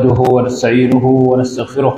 نحمده ونستعينه ونستغفره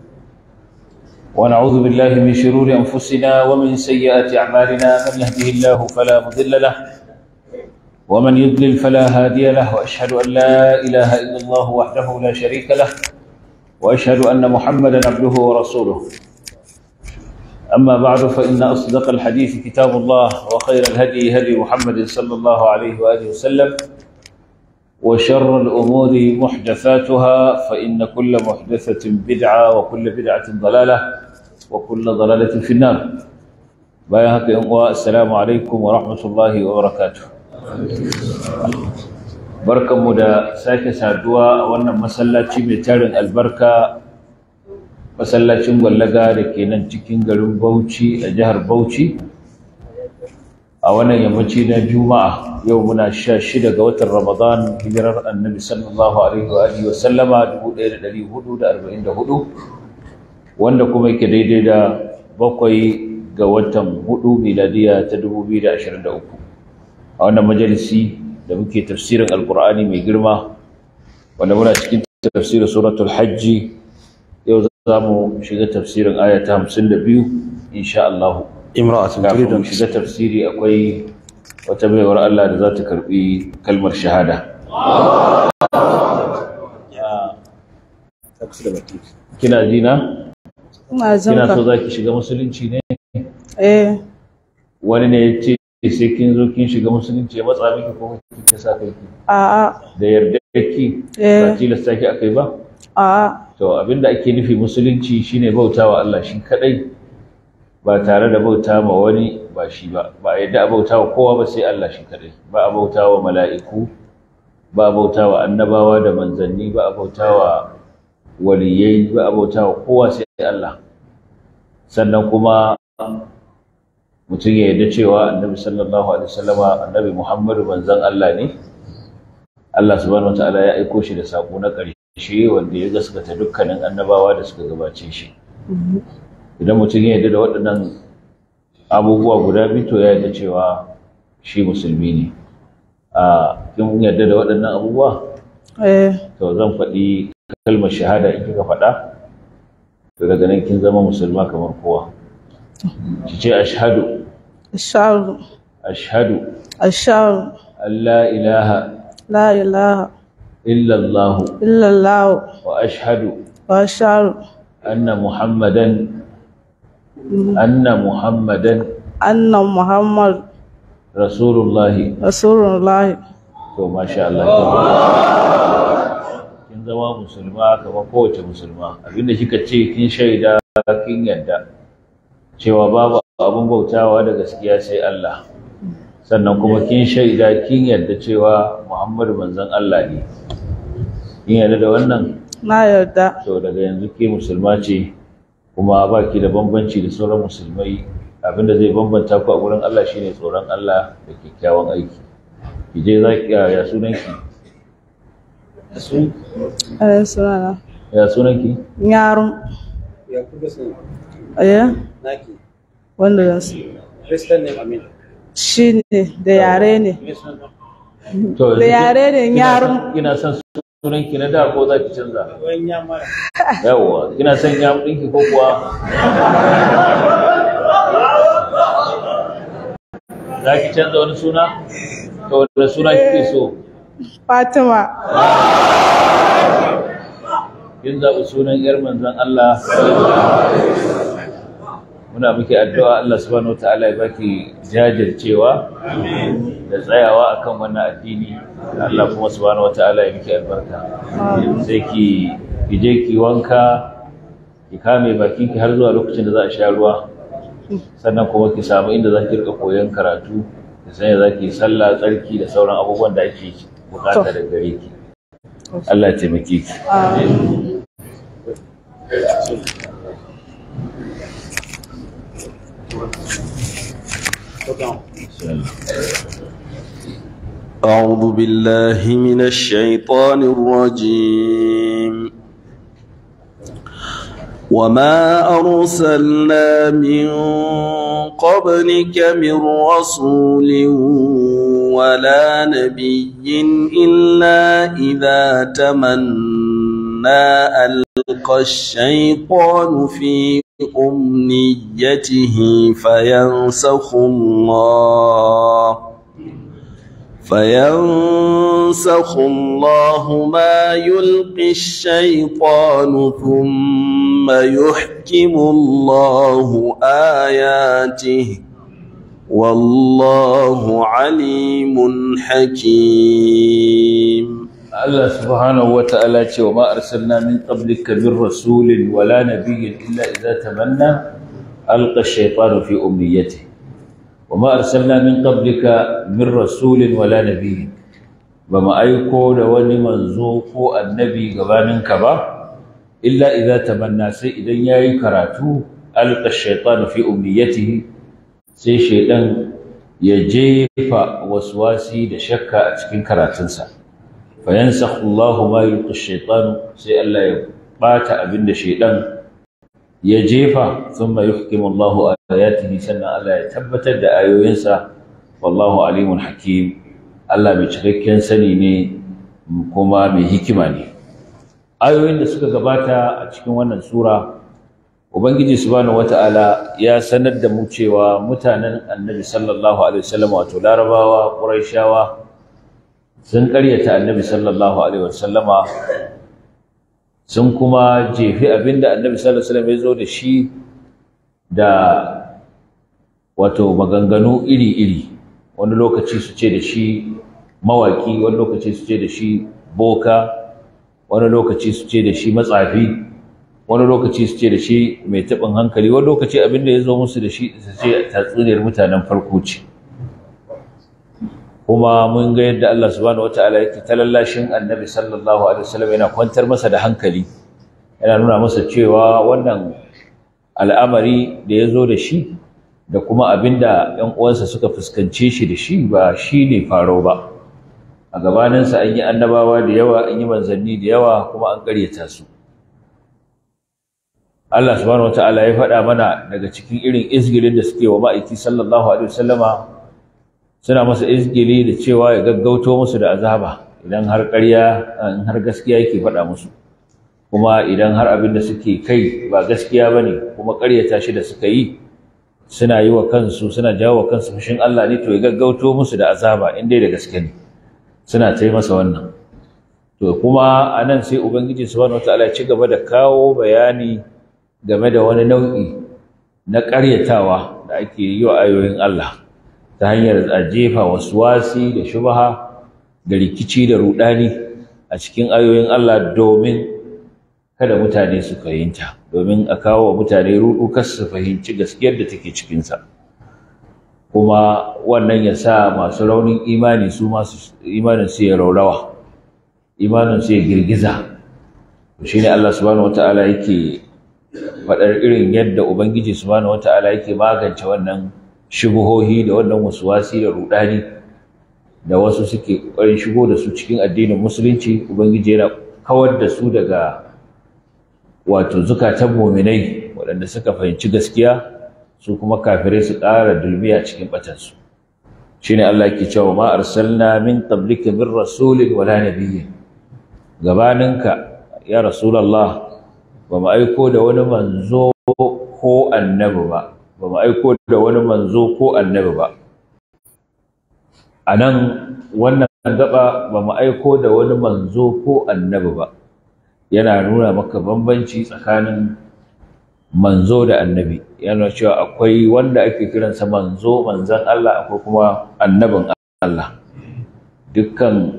ونعوذ بالله من شرور أنفسنا ومن سيئات أعمالنا من يهده الله فلا مضل له ومن يضلل فلا هادي له وأشهد أن لا إله إلا الله وحده لا شريك له وأشهد أن محمدا عبده ورسوله أما بعد فإن أصدق الحديث كتاب الله وخير الهدي هدي محمد صلى الله عليه وآله وسلم وشر الأمور محدثاتها فإن كل محدثة بدعة وكل بدعة ضلالة وكل ضلالة في النار بايهك السلام عليكم ورحمة الله وبركاته barkanmu da sake saduwa a wannan masallaci mai tarin albarka masallacin gwallaga da ke nan cikin garin bauchi a jihar bauchi a wannan yammaci na juma'a yau muna sha shida ga watan ramadan hijirar annabi sallallahu alaihi wa alihi wa sallama 1444 wanda kuma yake daidai da bakwai ga watan hudu miladiya ta 2023 a wannan majalisi da muke tafsirin alkur'ani mai girma wanda muna cikin tafsirin suratul hajji yau za mu shiga tafsirin aya ta 52 insha Allah imra'atun kafin turidu mu shiga tafsiri akwai wata baiwar Allah da za ta karbi kalmar shahada kina ji na Ina jin kina ka. so za ki shiga musulunci ne Eh, wani ne ya ce sai kin zo kin shiga musulunci ya matsa miki ko kike sa kai ki a'a, da yarda ki ba eh, tilasta ki akai ba a'a, to abinda ake nufi musulunci shine bautawa Allah shi kadai ba tare da bauta ma wani ba shi ba ba a yadda a bautawa kowa ba sai Allah shi kadai ba a bautawa mala'iku ba a bautawa annabawa da manzanni ba a bautawa waliyai ba a bautawa kowa sai Allah sannan kuma mutum ya yarda cewa annabi sallallahu alaihi wasallama annabi Muhammadu manzon Allah ne Allah subhanahu wataala ya aiko shi da sako na ƙarshe wanda ya gaskata dukkanin annabawa da suka gabace shi idan mutum ya yarda da waɗannan abubuwa guda biyu to ya yarda cewa shi musulmi ne a kin yarda da waɗannan abubuwa eh, to zan faɗi kalmar shahada in kika faɗa to daga nan kin zama musulma kamar kowa ki ce ashhadu ashhadu, ashhadu ashhadu, an la ilaha la ilaha illa Allah illallah wa ashhadu wa ashhadu anna muhammadan anna muhammadan anna Muhammad rasulullahi Rasulullah. to masha Allah kin zama musulma kamar kowace musulma abinda kika ce kin shaida kin yadda cewa babu abun bautawa da gaskiya sai Allah sannan kuma kin shaida kin yadda cewa Muhammadu manzon Allah ne kin yadda da wannan Na yarda, to daga yanzu ke musulma ce kuma ba ki da bambanci da sauran musulmai abinda zai bambanta ku a gurin Allah shine tsoron Allah da kyakkyawan aiki ki je za ki ya sunanki eh, sunana. ya sunanki Yaron, Ya kuka sun eh, naki. wanda zan su. Christian name Amin. Shi ne, da yare ne. Me sunan? to Da yare ne kina yaron. son- kina son sunanki na da ko za ki canza Wayan ya mara. yawwa kina son ya ɗinki ko kuwa za ki canza wani suna to da suna kike so Fatima, kin zaɓi sunan ‘yar manzan Allah muna muke addu'a Allah subhanahu wa ta'ala ya baki jajircewa da tsayawa akan wannan addini Allah kuma subhanahu wa ta'ala ya miki albarka sai ki ki je ki wanka ki kame bakin ki har zuwa lokacin da za a sha ruwa sannan kuma ki samu inda za ki rika koyon karatu ki san yadda za ki yi sallah tsarki da sauran abubuwan da ake bukata da gare ki Allah ya taimake ki amin. أعوذ بالله من الشيطان الرجيم وما أرسلنا من قبلك من رسول ولا نبي إلا إذا تمنى ألقى الشيطان في أمنيته فينسخ الله فينسخ الله ما يلقي الشيطان ثم يحكم الله آياته والله عليم حكيم Allah subhanahu wa ta'ala ce wa ma arsalna min qablika min rasulin wala nabiyyin illa idza tamanna alqa ash-shaytanu fi umniyatihi wa ma arsalna min qablika min rasulin wala nabiyyin bama aiko da wani manzo ko annabi gabaninka ba illa idza tamanna sai idan yayi karatu alqa ash-shaytanu fi umniyatihi sai shaydan ya jefa waswasi da shakka a cikin karatunsa fayansakhu Allah ma yulqi ash-shaytan sai Allah ya bata abinda shaydan ya jefa thumma yuhkimu Allah ayatihi sannan Allah ya tabbatar da ayoyinsa wallahu alimun hakim Allah mai cikakken sani ne kuma mai hikima ne ayoyin da suka gabata a cikin wannan sura ubangiji subhanahu wata'ala ya sanar da mu cewa mutanen annabi sallallahu alaihi wasallam wato larabawa quraishawa sun ƙaryata annabi sallallahu alaihi wasallama sun kuma jefi abinda annabi sallallahu alaihi wasallam ya zo da shi da wato maganganu iri-iri wani lokaci su ce da shi mawaki wani lokaci su ce da shi boka wani lokaci su ce da shi matsafi wani lokaci su ce da shi mai taɓin hankali wani lokaci abinda ya zo musu da shi su ce tatsuniyar mutanen farko ce kuma mun ga yadda Allah subhanahu wataala yake talallashin Annabi sallallahu alaihi wasallam yana kwantar masa da hankali yana nuna masa cewa wannan al'amari da ya zo da shi da kuma abinda ƴan uwansa suka fuskance shi da shi ba shi ne faro ba a gabaninsa an yi annabawa da yawa an yi manzanni da yawa kuma an ƙaryata su Allah subhanahu wataala ya faɗa mana daga cikin irin izgilin da suke wa ma'aiki sallallahu alaihi wasallama suna masa izgili da cewa ya gaggauto musu da azaba idan har ƙarya in har gaskiya yake faɗa musu kuma idan har abin da suke kai ba gaskiya bane kuma ƙaryata shi da suka yi suna yi wa kansu suna jawo wa kansu fushin Allah ne to ya gaggauto musu da azaba in dai da gaske ne suna ta masa wannan to kuma anan sai ubangiji subhanahu wataala ya ci gaba da kawo bayani game da wani nau'i na ƙaryatawa da ake yi wa ayoyin Allah ta hanyar a jefa wasi da shubaha da rikici da rudani a cikin ayoyin Allah domin kada mutane su fahimta domin a kawo wa mutane rudu kar su fahimci gaskiyar da take cikinsa kuma wannan ya sa masu raunin imani su masu imanin su ya raurawa imanin su ya girgiza shine Allah subhanahu wataala yake faɗar irin yadda ubangiji subhanahu wataala yake magance wannan shubuhohi da wannan wasuwasi da rudani da wasu suke ƙoƙarin shigo da su cikin addinin musulunci ubangiji yana kawar da su daga wato zukatan muminai waɗanda suka fahimci gaskiya su kuma kafirai su ƙara dulmiya cikin batansu shine Allah ke cewa ma arsalna min qablika min rasulin wala nabiyyin gabaninka ya rasulullah ba mu aiko da wani manzo ko annabi ba ba mu aiko da wani manzo ko annabi ba a nan wannan gaba ba mu aiko da wani manzo ko annabi ba yana nuna maka bambanci tsakanin manzo da annabi yana cewa akwai wanda ake kiransa manzo manzan Allah akwai kuma annabin Allah dukkan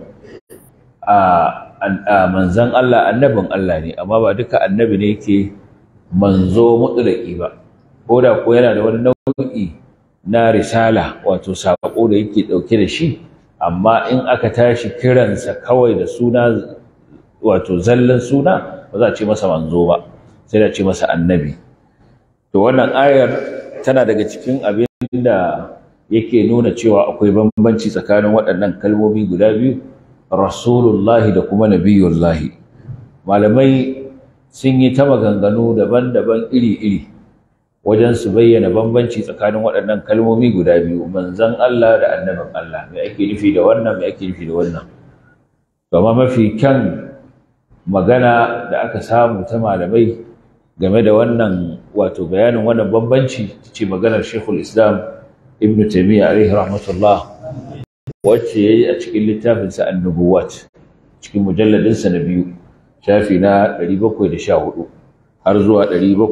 a manzan Allah annabin Allah ne amma ba duka annabi ne yake manzo mutlaki ba ko da ko yana da wani nau'i na risala wato saƙo da yake ɗauke da shi amma in aka tashi kiransa kawai da suna wato zallan suna ba za a ce masa manzo ba sai da ce masa annabi to wannan ayar tana daga cikin abin da yake nuna cewa akwai bambanci tsakanin waɗannan kalmomi guda biyu rasulullahi da kuma nabiyullahi malamai sun yi ta maganganu daban-daban iri-iri wajen su bayyana bambanci tsakanin waɗannan kalmomi guda biyu manzon Allah da annabin Allah me ake nufi da wannan me ake nufi da wannan amma mafi kyan magana da aka samu ta malamai game da wannan wato bayanin wannan bambanci ce maganar Sheikhul Islam Ibn Taymiyyah alaihi rahmatullah wacce yayi a cikin littafin sa An-Nubuwat cikin mujalladin sa na biyu shafi na 714 har zuwa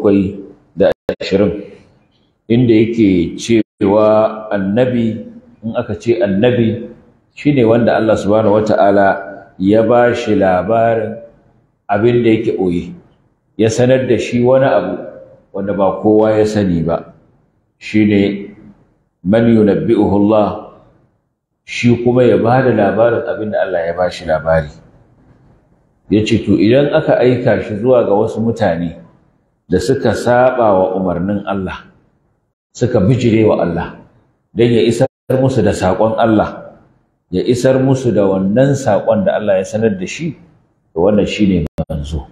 720 inda yake cewa annabi in aka ce annabi shine wanda Allah subhanahu wata'ala ya ba shi labarin abin da yake ɓoye ya sanar da shi wani abu wanda ba kowa ya sani ba shine man yunabbi'uhu Allah shi kuma ya ba da labarin abin da Allah ya ba shi labari ya ce to idan aka aika shi zuwa ga wasu mutane da suka saba wa umarnin Allah suka bijire wa Allah don ya isar musu da saƙon Allah ya isar musu da wannan saƙon da Allah ya sanar da shi to wannan shine manzo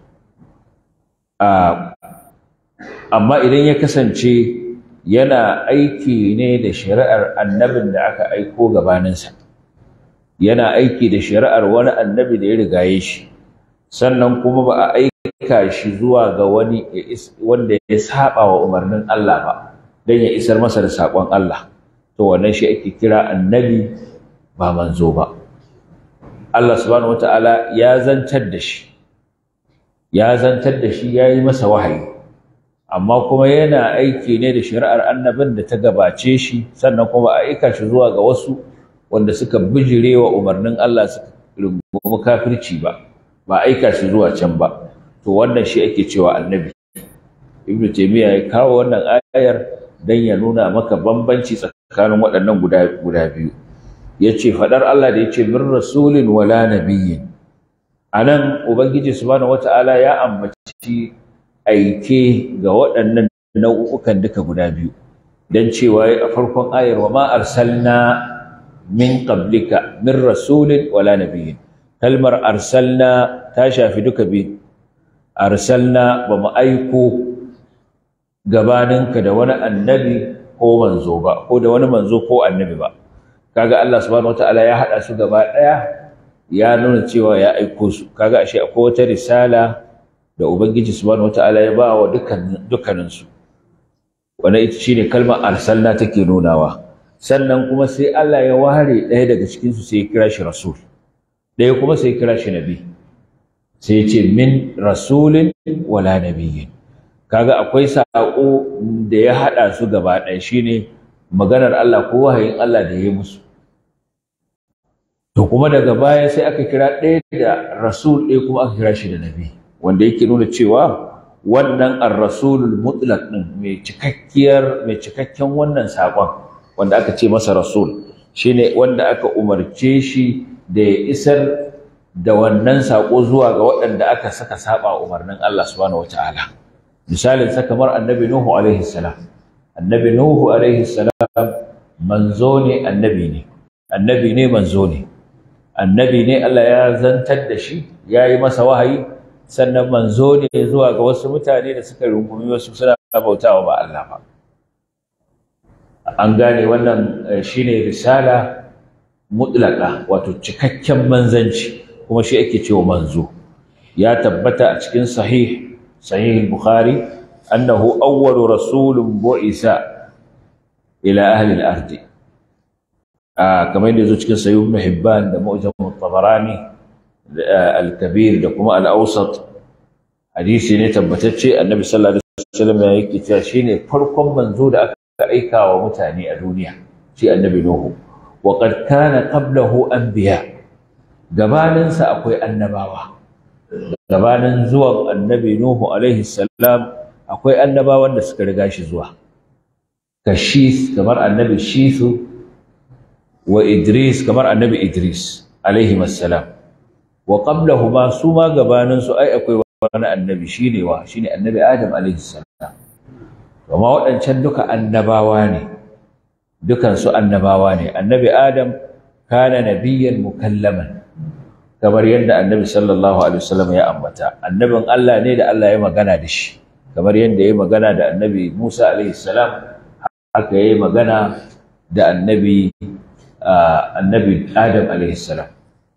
amma idan ya kasance yana aiki ne da shari'ar annabin da aka aiko gabaninsa yana aiki da shari'ar wani annabi da ya rigaye shi sannan kuma ba a aika shi zuwa ga wani wanda ya saba wa umarnin Allah ba don ya isar masa da saƙon Allah to wannan shi ake kira annabi ba manzo ba Allah subhanahu wataala ya zantar da shi ya zantar da shi ya yi masa wahayi amma kuma yana aiki ne da shari'ar annabin da ta gabace shi sannan kuma a aika shi zuwa ga wasu wanda suka bijire wa umarnin Allah suka rungumi kafirci ba ba aika shi zuwa can ba to wannan shi ake cewa annabi ibnu taymiya ya kawo wannan ayar dan ya nuna maka bambanci tsakanin waɗannan guda guda biyu yace fadar Allah da yace min rasulin wala nabiyyin anan ubangiji subhanahu wataala ya ambaci aike ga waɗannan nau'ukan duka guda biyu dan cewa a farkon ayar wa ma arsalna min qablika min rasulin wala nabiyyin kalmar arsalna ta shafi duka biyu arsalna ba mu aiko gabaninka da wani annabi ko manzo ba ko da wani manzo ko annabi ba kaga Allah subhanahu wataala ya hada su gaba daya ya nuna cewa ya aiko su kaga ashe akwai wata risala da ubangiji subhanahu wataala ya ba wa dukkan dukkanin su wannan ita shine kalmar arsalna take nunawa sannan kuma sai Allah ya ware ɗaya daga cikin su sai ya kira shi rasul ɗaya kuma sai ya kira shi nabi sai ya ce min rasulin wala nabiyyin kaga akwai saƙo da ya haɗa su gaba ɗaya shine maganar Allah ko wahayin Allah da ya yi musu to kuma daga baya sai aka kira ɗaya da rasul ɗaya kuma aka kira shi da nabi wanda yake nuna cewa wannan ar-rasulul mutlaq din mai cikakkiyar mai cikakken wannan saƙon wanda aka ce masa rasul shine wanda aka umarce shi da ya isar da wannan saƙo zuwa ga waɗanda aka saka saba umarnin Allah subhanahu wataala misalin sa kamar annabi Nuhu alaihi salam annabi Nuhu alaihi salam manzo ne annabi ne annabi ne manzo ne annabi ne Allah ya zantar da shi ya yi masa wahayi sannan manzo ne zuwa ga wasu mutane da suka rungumi wasu suna bautawa ba Allah ba an gane wannan shine risala mutlaka wato cikakken manzanci kuma shi ake cewa manzo ya tabbata a cikin sahih sahih bukhari annahu awwalu rasulun bu'isa ila ahli al-ardi kamar yadda zo cikin sahih ibn hibban da mu'jam at-tabarani al-kabir da kuma al-awsat hadisi ne tabbatacce annabi sallallahu alaihi wasallam ya yake cewa shine farkon manzo da aka aika wa mutane a duniya shi annabi nuhu wa qad kana qablahu anbiya gabanin sa akwai annabawa gabanin zuwan annabi nuhu alaihi salam akwai annabawan da suka riga shi zuwa kashis kamar annabi shisu wa idris kamar annabi idris alaihi assalam wa qablahuma su ma gabanin su ai akwai wani annabi shine wa shine annabi adam alaihi salam amma waɗancan duka annabawa ne dukan su annabawa ne annabi adam kana nabiyyan mukallaman kamar yadda annabi sallallahu alaihi wasallam ya ambata annabin Allah ne da Allah ya magana da shi kamar yadda ya magana da annabi Musa alaihi salam haka ya magana da annabi annabi Adam alaihi salam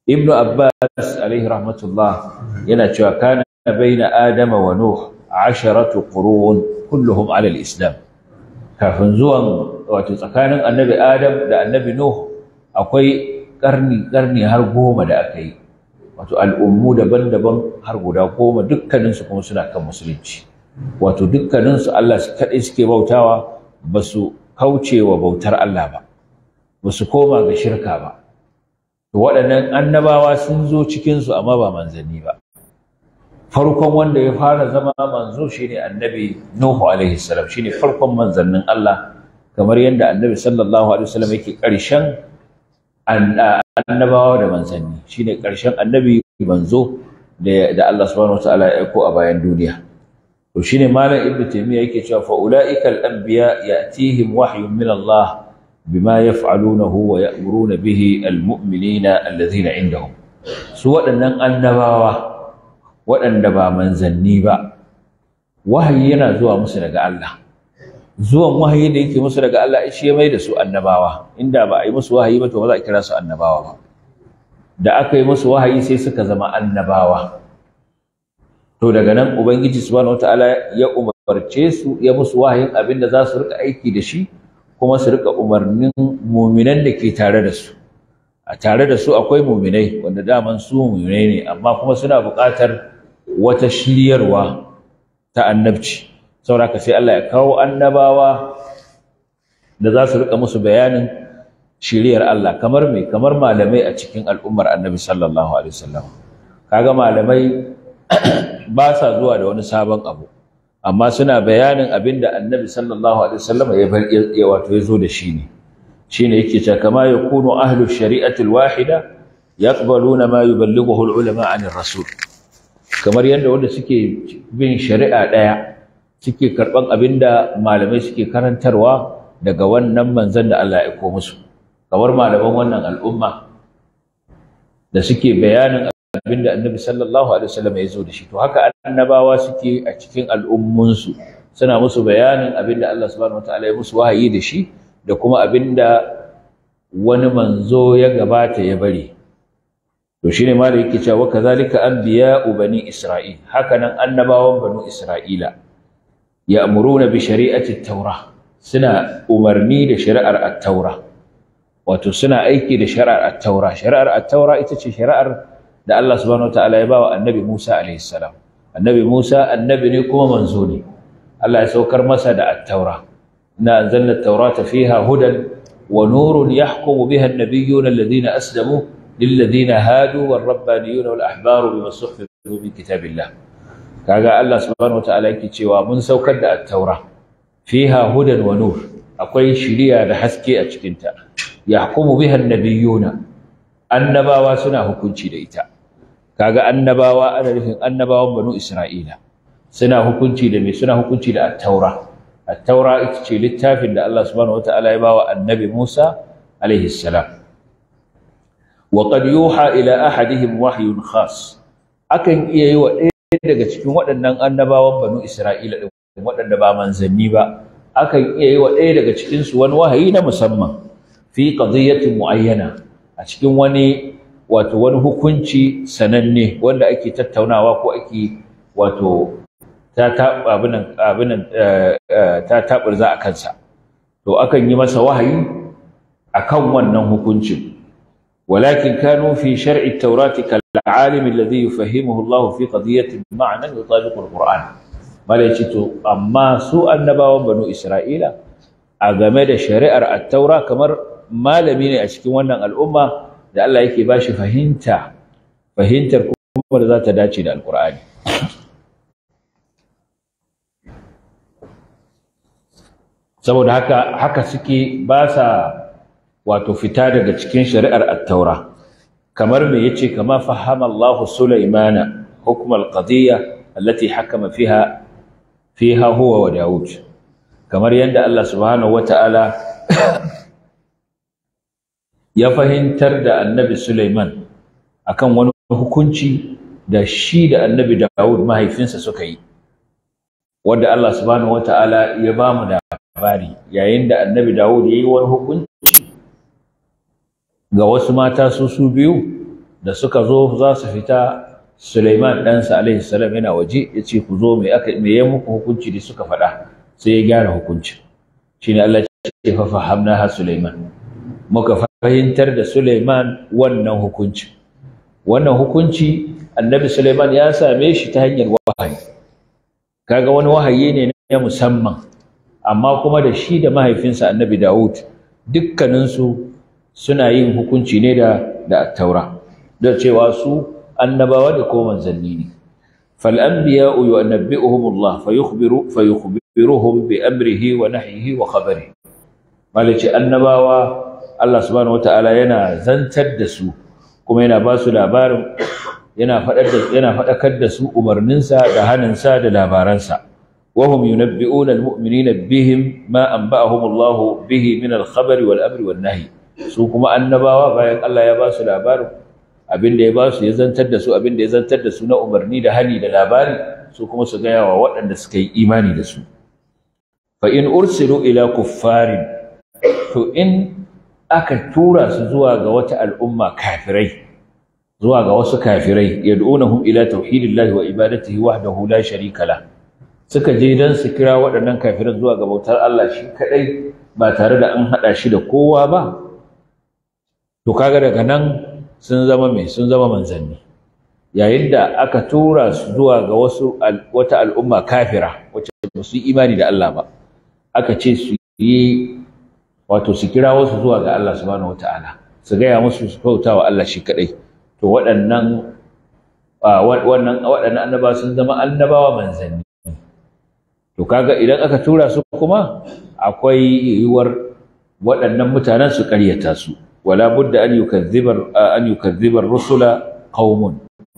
ibn abbas alaihi rahmatullah yana cewa kana baina adama wa nuh asharatu qurun kulluhum ala al-islam kafin zuwan wato tsakanin annabi adam da annabi nuh akwai karni karni har goma da aka yi wato al'ummu daban-daban har guda goma dukkaninsu kuma suna kan musulunci wato dukkaninsu Allah su kaɗai suke bautawa ba su kauce wa bautar Allah ba ba su koma ga shirka ba to waɗannan annabawa sun zo cikinsu amma ba manzanni ba farkon wanda ya fara zama manzo shine annabi Nuhu alaihi salam shine farkon manzannin Allah kamar yadda annabi sallallahu alaihi wasallam yake ƙarshen annabawa da manzanni shine ƙarshen annabi manzo da Allah subhanahu wataala ya aiko a bayan duniya to shine malam ibnu taymiya yake cewa fa ulaika al-anbiya ya'tihim wahyun min Allah bima yaf'alunahu wa ya'muruna bihi al-mu'minina alladhina indahum su waɗannan annabawa waɗanda ba manzanni ba wahayi yana zuwa musu daga Allah zuwan wahayi da yake musu daga Allah shi ya mai da su annabawa inda ba a yi musu wahayi ba to ba za a kira su annabawa ba da aka yi musu wahayi sai suka zama annabawa to daga nan ubangiji subhanahu wataala ya umarce su ya musu wahayin abin da za su rika aiki da shi kuma su rika umarnin muminan da ke tare da su a tare da su akwai muminai wanda daman su muminai ne amma kuma suna buƙatar wata shiryarwa ta annabci saboda sai Allah ya kawo annabawa da za su rika musu bayanin shiriyar Allah kamar me kamar malamai a cikin al'ummar annabi sallallahu alaihi wasallam kaga malamai ba sa zuwa da wani sabon abu amma suna bayanin abinda annabi sallallahu alaihi wasallam ya wato ya zo da shi ne shine yake cewa kama yakunu ahlu shari'ati alwahida yaqbaluna ma yuballighuhu alulama 'an rasul kamar yadda wanda suke bin shari'a daya suke karban abinda malamai suke karantarwa daga wannan manzon da Allah ya aiko musu kamar malaman wannan al'umma da suke bayanin abinda annabi sallallahu alaihi wasallam ya zo da shi to haka annabawa suke a cikin al'ummunsu suna musu bayanin abinda Allah subhanahu wataala ya musu wahayi da shi da kuma abinda wani manzo ya gabata ya bari to shine ma da yake cewa kazalika anbiya'u bani isra'il haka nan annabawan banu isra'ila ya'muruna bi shari'ati at-taurah suna umarni da shari'ar at-taurah wato suna aiki da shari'ar at-taura shari'ar at-taura ita ce shari'ar da Allah subhanahu wataala ya bawa annabi Musa alaihi salam annabi Musa annabi ne kuma manzo ne Allah ya saukar masa da at-taura inna anzalna at-taurata fiha hudan wa nurun yahkumu biha an-nabiyyuna alladhina aslamu lilladhina hadu war-rabbaniyuna wal-ahbaru bima suhfizu min kitabillah kaga Allah subhanahu wataala yake cewa mun saukar da at-taura fiha hudan wa nur akwai shiriya da haske a cikinta yahkumu biha an-nabiyyuna annabawa suna hukunci da ita kaga annabawa ana nufin annabawan banu isra'ila suna hukunci da me suna hukunci da at-taura at-taura ita ce littafin da Allah subhanahu wataala ya bawa annabi Musa alaihi salam wa qad yuha ila ahadihim wahyun khas akan iya yi wa ɗaya daga cikin waɗannan annabawan banu isra'ila din waɗanda ba manzanni ba akan iya yi wa ɗaya daga cikin su wani wahayi na musamman fi qadiyatin muayyana a cikin wani wato wani hukunci sananne wanda ake tattaunawa ko ake wato ta abinan abinan ta taburza a kansa to akan yi masa wahayi akan wannan hukuncin walakin kanu fi shar'i at-taurati kal alim alladhi yufahimuhu Allah fi qadiyatin ma'nan yutabiqu al-Qur'an malai to amma su annabawan banu Isra'ila a game da shari'ar at-taura kamar malami ne a cikin wannan al'umma da Allah yake ba shi fahimta fahimtar kuma da za ta dace da alkur'ani saboda haka haka suke ba sa wato fita daga cikin shari'ar at-taura kamar me yace kama fahama Allah Sulaimana hukm al-qadiyya allati hakama fiha fiha huwa wa Daud kamar yadda Allah subhanahu wata'ala ya fahimtar da annabi Sulaiman akan wani hukunci da shi da annabi Dawud mahaifinsa suka yi wanda Allah subhanahu wata'ala ya ba mu labari yayin da annabi Dawud ya yi wani hukunci ga wasu mata su su biyu da suka zo za su fita Suleiman ɗansa alaihi salam yana waje ya ce ku zo me aka me ya muku hukunci da suka faɗa sai ya gyara hukuncin shine Allah ya ce fa fahamnaha Suleiman muka fahimtar da Suleiman wannan hukunci wannan hukunci annabi Suleiman ya same shi ta hanyar wahayi kaga wani wahayi ne na musamman amma kuma da shi da mahaifinsa annabi Dawud dukkaninsu suna yin hukunci ne da da taura da cewa su annabawa da ko manzanni ne fal anbiya yunabbi'uhum Allah fayukhbiru fayukhbiruhum bi amrihi wa nahyihi wa khabarihi malaci annabawa Allah subhanahu wataala yana zantar da su kuma yana ba su labarin yana faɗar da yana faɗakar da su umarninsa da haninsa da labaransa wa hum yunabbi'una almu'minina bihim ma anba'ahum Allah bihi min al-khabari wal amri wan nahy su kuma annabawa bayan Allah ya ba su labarin abin da ya ba su ya zantar da su abin da ya zantar da su na umarni da hani da labari su kuma su gaya wa waɗanda suka yi imani da su fa in ursilu ila kuffarin to in aka tura su zuwa ga wata al'umma kafirai zuwa ga wasu kafirai yad'unahum ila tauhidillahi wa ibadatihi wahdahu la sharika la suka je dan su kira waɗannan kafiran zuwa ga bautar Allah shi kadai ba tare da an hada shi da kowa ba to kaga daga nan sun zama mai sun zama manzanni yayin da aka tura su zuwa ga wasu wata al'umma kafira wacce ba su yi imani da Allah ba aka ce su yi wato su kira wasu zuwa ga Allah subhanahu wataala su gaya musu su bauta wa Allah shi kadai to waɗannan wannan waɗannan annaba sun zama annabawa manzanni to kaga idan aka tura su kuma akwai yiwuwar waɗannan mutanen su ƙaryata su wala budda an yukazzibar an yukazzibar rusula qaumun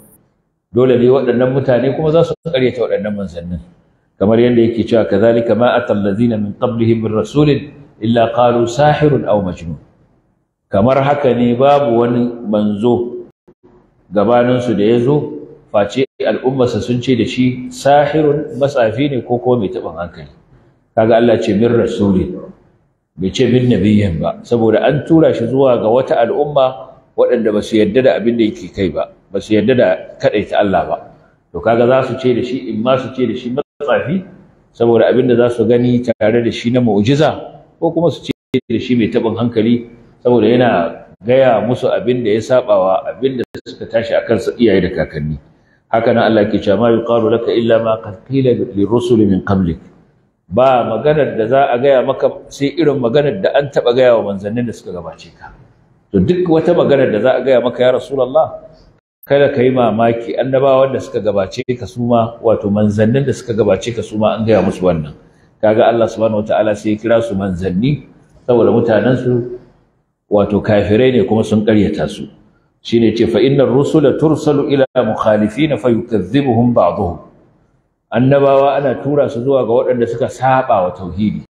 dole ne waɗannan mutane kuma za su ƙaryata waɗannan manzannin kamar yadda yake cewa kazalika ma atal ladina min qablihim min rasulin illa qalu sahirun aw majnun kamar haka ne babu wani manzo gabanin su da yazo face al'ummarsa sun ce da shi sahirun matsafi ne ko kuma mai taɓin hankali kaga Allah ce min rasulin bai ce min nabiyyin ba saboda an tura shi zuwa ga wata al'umma waɗanda ba su yarda da abin da yake kai ba ba su yarda da kaɗaita Allah ba to kaga za su ce da shi in ma su ce da shi matsafi saboda abin da za su gani tare da shi na mu'jiza ko kuma su ce da shi mai taɓin hankali saboda yana gaya musu abin da ya sabawa abin da suka tashi a kansa iyaye da kakanni haka nan Allah ke cewa ma yuqalu laka illa ma qad qila lirrusul min qablik ba maganar da za a gaya maka sai irin maganar da an taɓa gaya wa manzannin da suka gabace ka to duk wata maganar da za a gaya maka ya rasulullah kada ka yi mamaki annabawan da suka gabace ka su ma wato manzannin da suka gabace ka su ma an gaya musu wannan kaga Allah subhanahu wataala sai ya kira su manzanni saboda mutanen su wato kafirai ne kuma sun ƙaryata su shine ce fa innar rusula tursalu ila mukhalifin fayukazzibuhum ba'dhum annabawa ana tura su zuwa ga waɗanda suka saba wa tauhidi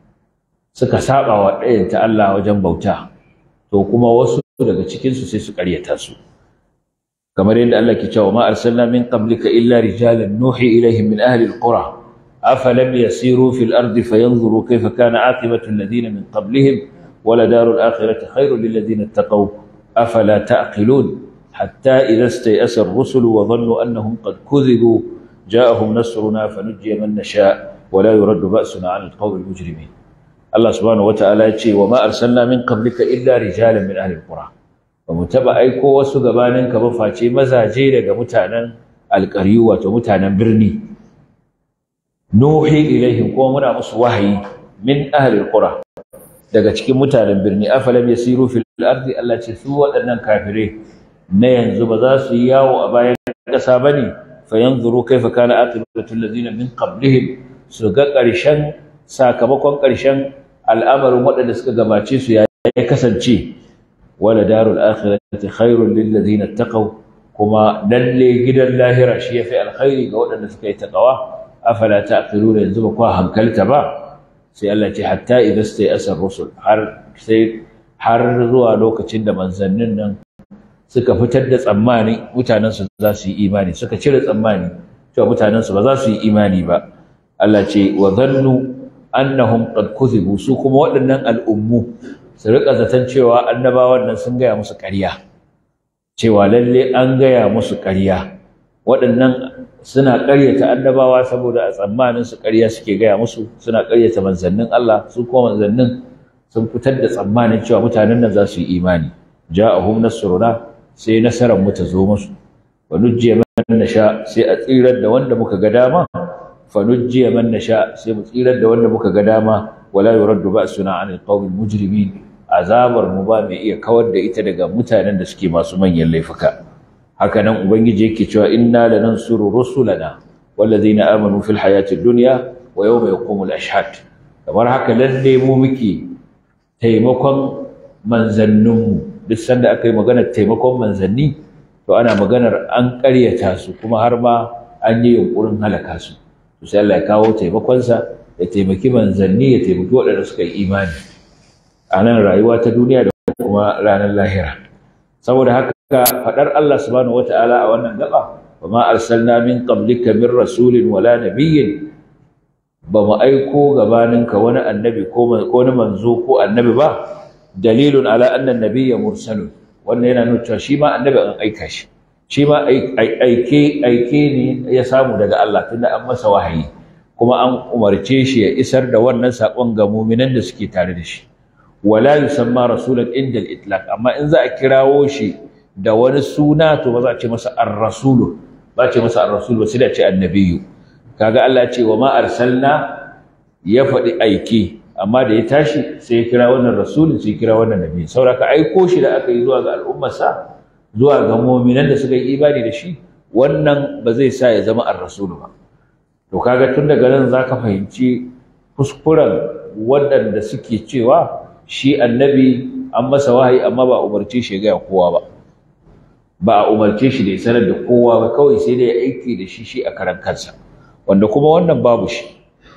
suka saba wa ɗayanta Allah wajen bauta to kuma wasu daga cikin su sai su ƙaryata su kamar yadda Allah ke cewa ma arsalna min qablika illa rijalan nuhi ilaihim min ahli alqura afalam yasiru fil ardi fayanzuru kayfa kana aqibatu alladhina min qablihim wala darul akhirati khairul lil ladina ittaqaw afala ta'qilun hatta idha istay'asa ar-rusul wa dhannu annahum qad kudhibu جاءهم نصرنا فنجي من نشاء ولا يرد بأسنا عن القوم المجرمين الله سبحانه وتعالى يقول وما أرسلنا من قبلك إلا رجالا من أهل القرى ومتبع أيكو وسقبانك بفاتي مزاجي لك متانا القريوة ومتانا برني نوحي إليهم قومنا مصوحي من أهل القرى daga cikin mutanen birni afalam yasiru fil ardi Allah ce su waɗannan kafirai na yanzu ba za su yi yawo a bayan ƙasa bane fayanzuru kaifa kana aqibatu alladhina min qablihim su ga ƙarshen sakamakon ƙarshen al'amarin waɗanda suka gabace su ya kasance wala darul akhirati khairul lil ladina taqaw kuma lalle gidan lahira shi yafi alkhairi ga waɗanda suka yi taqwa afala taqiluna yanzu ba ku hankalta ba sai Allah ce hatta idza stay asar rusul har sai har zuwa lokacin da manzannin nan suka fitar da tsammani mutanensu za su yi imani suka cire tsammani cewa mutanensu ba za su yi imani ba Allah ce wa zannu annahum qad kuthibu su kuma waɗannan al'ummu su rika zaton cewa annabawan nan sun gaya musu ƙarya cewa lalle an gaya musu ƙarya waɗannan suna ƙaryata annabawa saboda a tsammanin su ƙarya suke gaya musu suna ƙaryata manzannin Allah su kuma manzannin sun fitar da tsammanin cewa mutanen nan za su yi imani ja'ahum nasruna sai nasarar mu ta zo musu wa nujjiya man nasha sai a tsirar da wanda muka ga dama fa nujjiya man nasha sai mu tsirar da wanda muka ga dama wala yuraddu ba'suna 'anil qawmil mujrimin azabar mu ba mai iya kawar da ita daga mutanen da suke masu manyan laifuka haka nan ubangiji yake cewa inna lanansuru rusulana wallazina amanu fil hayatid dunya wa yawma yaqumul ashhad kamar haka lalle mu muke taimakon manzanninmu duk sanda aka yi maganar taimakon manzanni to ana maganar an ƙaryata su kuma har ma an yi yunƙurin halaka su to sai Allah ya kawo taimakonsa ya taimaki manzanni ya taimaki waɗanda suka yi imani a nan rayuwa ta duniya da kuma ranar lahira saboda haka faɗar Allah subhanahu wata'ala a wannan gaba wa ma arsalna min qablika min rasulin wala nabiyyin ba mu aiko gabaninka wani annabi ko wani manzo ko annabi ba dalilun ala anna nabiyya mursalun wannan yana nuna cewa shi ma annabi an aika shi shi ma aike aike ne ya samu daga Allah tunda an masa wahayi kuma an umarce shi ya isar da wannan sakon ga mu'minan da suke tare da shi wala yusamma rasulan inda al-itlaq amma in za a kirawo shi da wani suna to ba za a ce masa ar-rasul ba a ce masa ar-rasul ba sai da ce annabiyyu kaga Allah ya ce wa ma arsalna ya faɗi aiki amma da ya tashi sai ya kira wannan rasulun sai ya kira wannan nabi sauraka aiko shi da aka yi zuwa ga al'ummarsa zuwa ga mu'minan da suka yi imani da shi wannan ba zai sa ya zama ar-rasul ba to kaga tun daga nan zaka fahimci kuskuren waɗanda suke cewa shi annabi an masa wahayi amma ba umarce shi ga kowa ba ba a umarce shi da ya sanar da kowa ba kawai sai dai ya aiki da shi shi a karan kansa wanda kuma wannan babu shi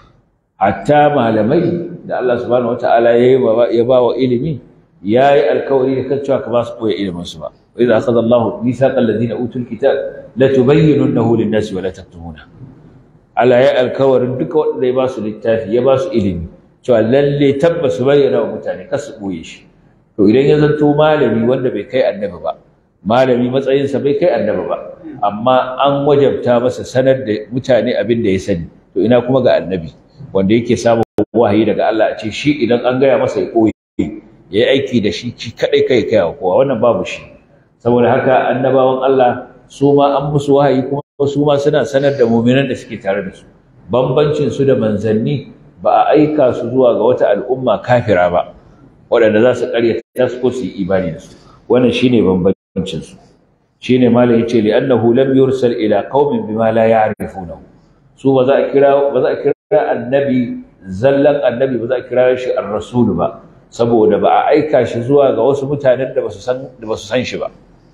hatta malamai da Allah subhanahu wataala ya ba wa ilimi ya yi alkawari da kan cewa ka ba su koya ilimin su ba wa idza akhadha Allahu mithaqal ladina utul kitab la tubayyinunahu lin-nasi wa la taktumuna Allah ya alkawarin duka wanda ya ba su littafi ya ba su ilimi cewa lalle tabbas su bayyana wa mutane kar su boye shi to idan ya zanto malami wanda bai kai annabi ba malami matsayinsa bai kai annabi ba amma an wajabta masa sanar da mutane abin da ya sani to ina kuma ga annabi wanda yake samun wahayi daga Allah a ce shi idan an gaya masa ya koyi ya yi aiki da shi shi kadai kai kai kowa wannan babu shi saboda haka annabawan Allah su ma an musu wahayi kuma su ma suna sanar da mu'minan da suke tare da su bambancin su da manzanni ba a aika su zuwa ga wata al'umma kafira ba waɗanda za su ƙaryata su ko su yi imani da su wannan shine bambancin su shine malam yace li annahu lam yursal ila qaumin bima la ya'rifunahu su ba za a kira ba za a kira annabi zallan annabi ba za a kira shi ar-rasul ba saboda ba a aika shi zuwa ga wasu mutanen da basu san da basu san shi ba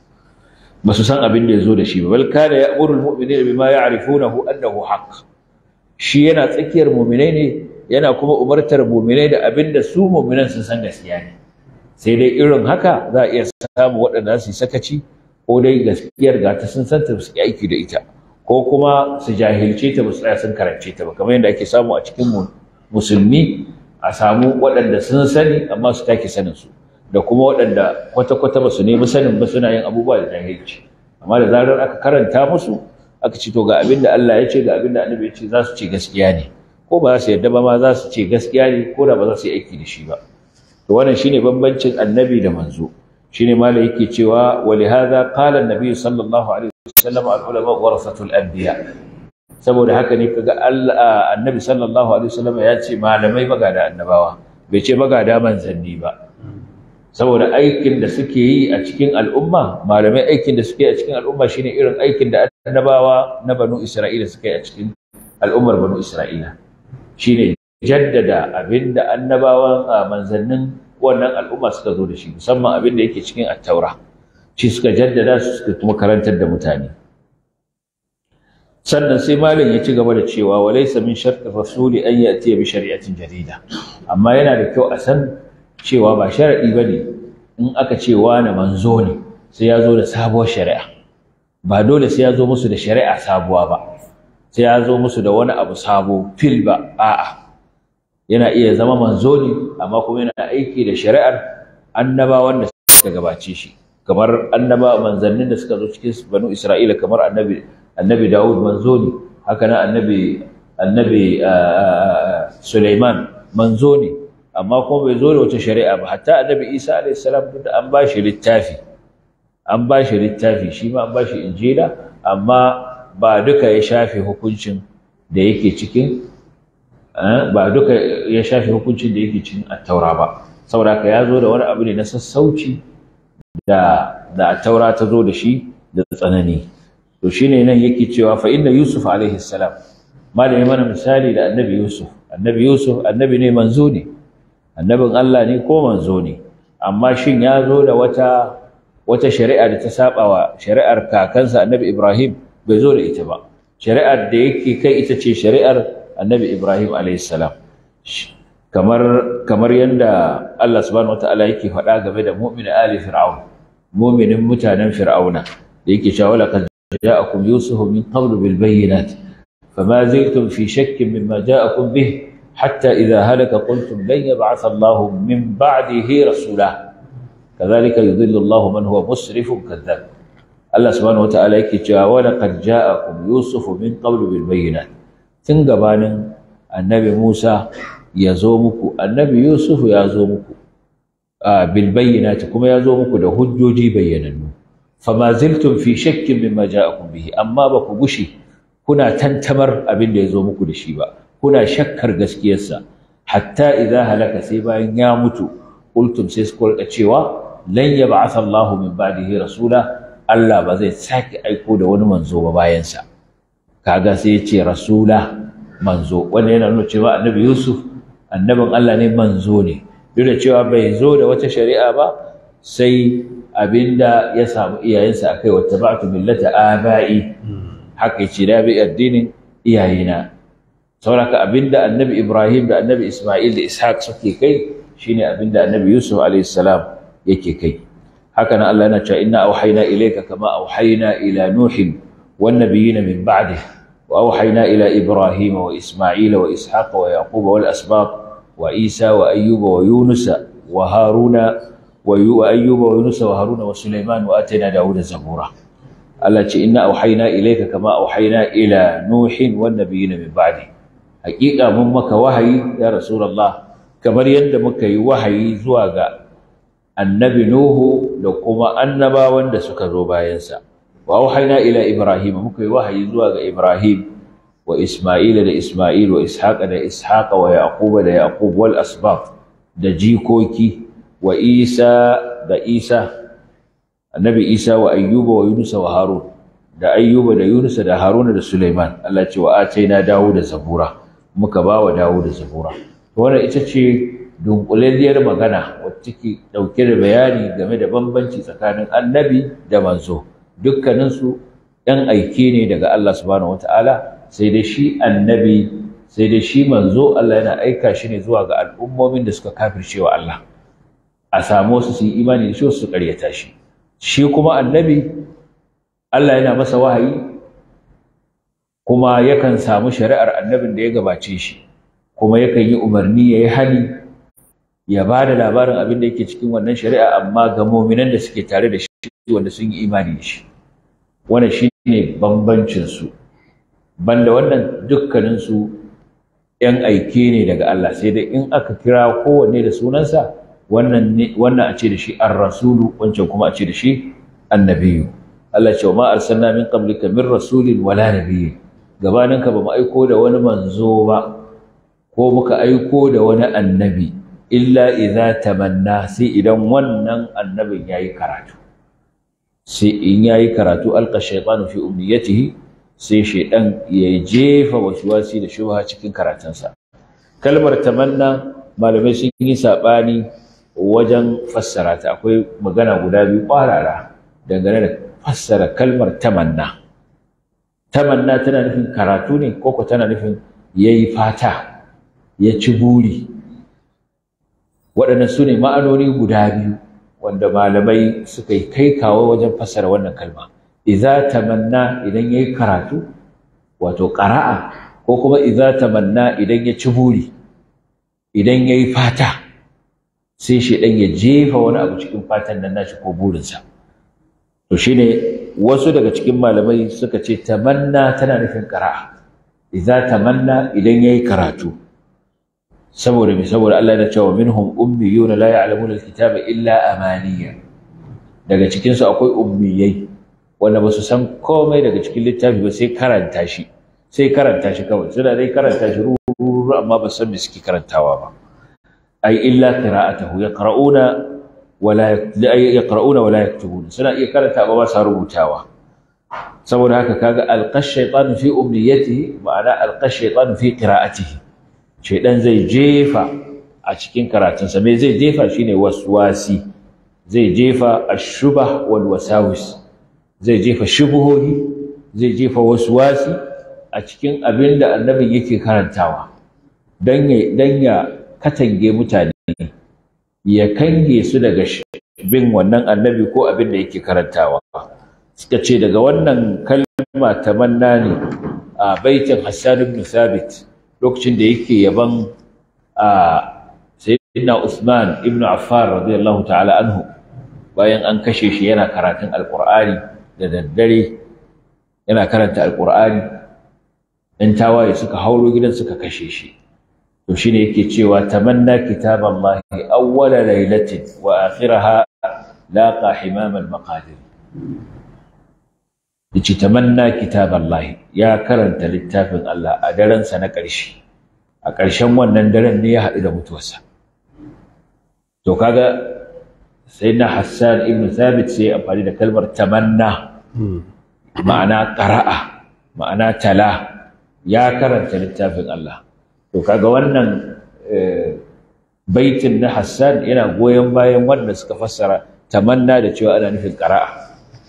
basu san abin da yazo da shi ba bal kana ya'muru al-mu'minina bima ya'rifunahu annahu haqq shi yana tsakiyar mu'minai ne yana kuma umartar mu'minai da abin da su mu'minan sun san gaskiya ne sai dai irin haka za a iya samu waɗanda su yi sakaci ko dai gaskiyar ga ta sun santa su aiki da ita ko kuma su jahilce ta ba su tsaya sun karance ta ba kamar yadda ake samu a cikin musulmi a samu waɗanda sun sani amma su take sanin su da kuma waɗanda kwata-kwata ba su nemi sanin ba suna yin abubuwa da jahilci amma da zarar aka karanta musu aka ce to ga abin da Allah ya ce ga abin da Annabi ya ce za su ce gaskiya ne ko ba za su yarda ba ma za su ce gaskiya ne ko da ba za su yi aiki da shi ba to wannan shine bambancin Annabi da manzo shine mala yake cewa walihada qala an-nabi sallallahu alaihi wasallam al-ulama warasatul anbiya saboda haka ne kaga Allah annabi sallallahu alaihi wasallam ya ce malamai magada annabawa bai ce magada manzanni ba saboda aikin da suke yi a cikin al'umma malamai aikin da suke yi a cikin al'umma shine irin aikin da annabawa na banu Isra'ila suka yi a cikin al'ummar banu Isra'ila shine jaddada abinda annabawan manzannin wannan al'umma suka zo da shi musamman abin da yake cikin attaura shi suka jaddada su suka kuma karantar da mutane sannan sai malam ya ci gaba da cewa wa laysa min sharti rasuli an yati bi shari'atin jadida amma yana da kyau a san cewa ba shar'i bane in aka ce wani manzo ne sai ya zo da sabuwar shari'a ba dole sai ya zo musu da shari'a sabuwa ba sai ya zo musu da wani abu sabo fil ba a'a yana iya zama manzo ne amma kuma yana aiki da shari'ar annabawan da suka gabace shi kamar annaba manzannin da suka zo cikin banu Isra'ila kamar annabi annabi Dawud manzo ne haka nan annabi annabi Sulaiman manzo ne amma kuma bai zo da wata shari'a ba hatta annabi Isa alayhi salam duk an ba shi littafi an ba shi littafi shi ma an ba shi injila amma ba duka ya shafe hukuncin da yake cikin ba duka ya shafe hukuncin da yake cikin attaura ba saboda haka ya zo da wani abu ne na sassauci da da attaura ta zo da shi da tsanani to shine nan yake cewa fa inna yusuf alaihi salam malami mana misali da annabi yusuf annabi yusuf annabi ne manzo ne annabin Allah ne ko manzo ne amma shin ya zo da wata wata shari'a da ta saba wa shari'ar kakansa annabi Ibrahim bai zo da ita ba shari'ar da yake kai ita ce shari'ar annabi Ibrahim alayhi salam kamar kamar yanda Allah subhanahu wataala yake faɗa game da mu'min ali fir'aun mu'minin mutanen fir'auna da yake cewa laqad ja'akum yusuf min qabl bil bayyinat fama ziltum fi shakkin mimma ja'akum bih hatta idha halaka qultum lan yab'ath Allah min ba'dihi rasula كذلك يضل الله من هو مسرف كذاب الله سبحانه وتعالى yake cewa wa laqad ja'akum yusuf min qabl bil bayyinat tun gabanin annabi Musa ya zo muku annabi Yusuf ya zo muku bil bayyinat kuma ya zo muku da hujjoji bayyanannu fama ziltum fi shakkin mimma ja'akum bihi amma ba ku gushi kuna tantamar abin da ya zo muku da shi ba kuna shakkar gaskiyarsa hatta idza halaka sai bayan ya mutu qultum sai su kulka cewa lan yab'atha Allah min ba'dihi rasula Allah ba zai sake aiko da wani manzo ba bayan sa kaga sai ya ce rasula manzo wanda yana nuna cewa annabi Yusuf annabin Allah ne manzo ne duk da cewa bai zo da wata shari'a ba sai abinda ya samu iyayensa akai wa tabatu millata aba'i haka yace da bi addinin iyayena sauraka abinda annabi Ibrahim da annabi Isma'il da Ishaq suke kai shine abinda annabi Yusuf alayhi salam yake kai haka nan Allah yana cewa inna auhayna ilayka kama auhayna ila nuhin wan nabiyina min ba'dih wa auhayna ila ibrahima wa isma'ila wa ishaqa wa yaquba wal asbaq wa isa wa ayyuba wa yunusa wa haruna wa ayyuba wa yunusa wa haruna wa sulaiman wa atayna dawuda zabura Allah ce inna auhayna ilayka kama auhayna ila nuhin wan nabiyina min ba'dih haƙiƙa mun maka wahayi ya rasulullah kamar yadda muka yi wahayi zuwa ga annabi Nuhu da kuma annabawan da suka zo bayansa wa auhayna ila Ibrahim muka yi wahayi zuwa ga Ibrahim wa Isma'ila da Isma'il wa Ishaqa da Ishaqa wa Yaquba da Yaqub wal asbab da jikoki wa Isa da Isa annabi Isa wa Ayyuba wa Yunus wa Harun da Ayyuba da Yunus da Haruna da Sulaiman Allah ce wa ataina Dawud da Zabura muka ba wa Dawud da Zabura wannan ita ce dunkulalliyar magana wacce ke ɗauke da bayani game da bambanci tsakanin annabi da manzo dukkaninsu ‘yan aike ne daga Allah subhanahu wata'ala sai dai shi annabi sai dai shi manzo Allah yana aika shi ne zuwa ga al'ummomin da suka kafirce wa Allah a samu su su yi imani da shi su karyata shi shi kuma annabi Allah yana masa wahayi kuma yakan samu shari'ar annabin da ya gabace shi kuma yakan yi umarni ya yi hali ya ba da labarin abin da yake cikin wannan shari'a amma ga muminan da suke tare da shi wanda sun yi imani da shi wannan shi ne bambancinsu banda wannan dukkaninsu ‘yan aike ne daga Allah sai dai in aka kira kowanne da sunansa wannan a ce da shi ar-rasulu wancan kuma a ce da shi annabiyu Allah ce wa ma arsalna min qablika min rasulin wala nabiyyin gabaninka ba mu aiko da wani manzo ba ko muka aiko da wani annabi illa idza tamanna sai idan wannan annabin yayi karatu sai in yayi karatu alqa shaytanu fi umniyatihi sai shaydan ya jefa waswasi da shubha cikin karatunsa kalmar tamanna malamai sun yi sabani wajen fassara ta akwai magana guda biyu kwarara dangane da fassara kalmar tamanna tamanna tana nufin karatu ne ko tana nufin yayi fata ya ci buri waɗannan su ne ma'anoni guda biyu wanda malamai suka yi kai kawo wajen fassara wannan kalma idza tamanna idan yayi karatu wato qara'a ko kuma idza tamanna idan ya ci buri idan yayi fata sai shedan ya jefa wani abu cikin fatan nan nashi ko burinsa to shine wasu daga cikin malamai suka ce tamanna tana nufin qira'a idza tamanna idan yayi karatu saboda me saboda Allah ya ce wa minhum ummiyuna la ya'lamuna alkitaba illa amaniya daga cikin su akwai ummiyai wanda ba su san komai daga cikin littafi ba sai karanta shi sai karanta shi kawai suna dai karanta shi ruru amma ba san me suke karantawa ba ai illa qira'atuhu yaqra'una wala yaqra'una wala yaktubuna suna iya karanta ba ba sa rubutawa saboda haka kaga alqash shaytan fi umniyatihi ma'ana alqash shaytan fi qira'atihi shaydan zai jefa a cikin karatunsa me zai jefa shine waswasi zai jefa ash-shubah wal wasawis zai jefa shubuhohi zai jefa waswasi a cikin abin da annabin yake karantawa dan ya dan ya katange mutane ya kange su daga bin wannan annabi ko abin da yake karantawa suka ce daga wannan kalma tamanna ne a baitin Hassan ibn Thabit lokacin da yake yaban a sayyidina Usman ibn Affan radiyallahu ta'ala anhu bayan an kashe shi yana karatun alqur'ani da daddare yana karanta alqur'ani in tawaye suka hauro gidan suka kashe shi to shine yake cewa tamanna kitaballahi awwala lailatin wa akhiraha laqa himam al-maqadir yace tamanna kitaballahi ya karanta littafin Allah a daren sa na ƙarshe a ƙarshen wannan daren ne ya haɗu da mutuwarsa to kaga sayyidina Hassan ibn Thabit sai amfani da kalmar tamanna ma'ana qara'a ma'ana tala ya karanta littafin Allah to kaga wannan baitin na Hassan yana goyon bayan wanda suka fassara tamanna da cewa ana nufin qara'a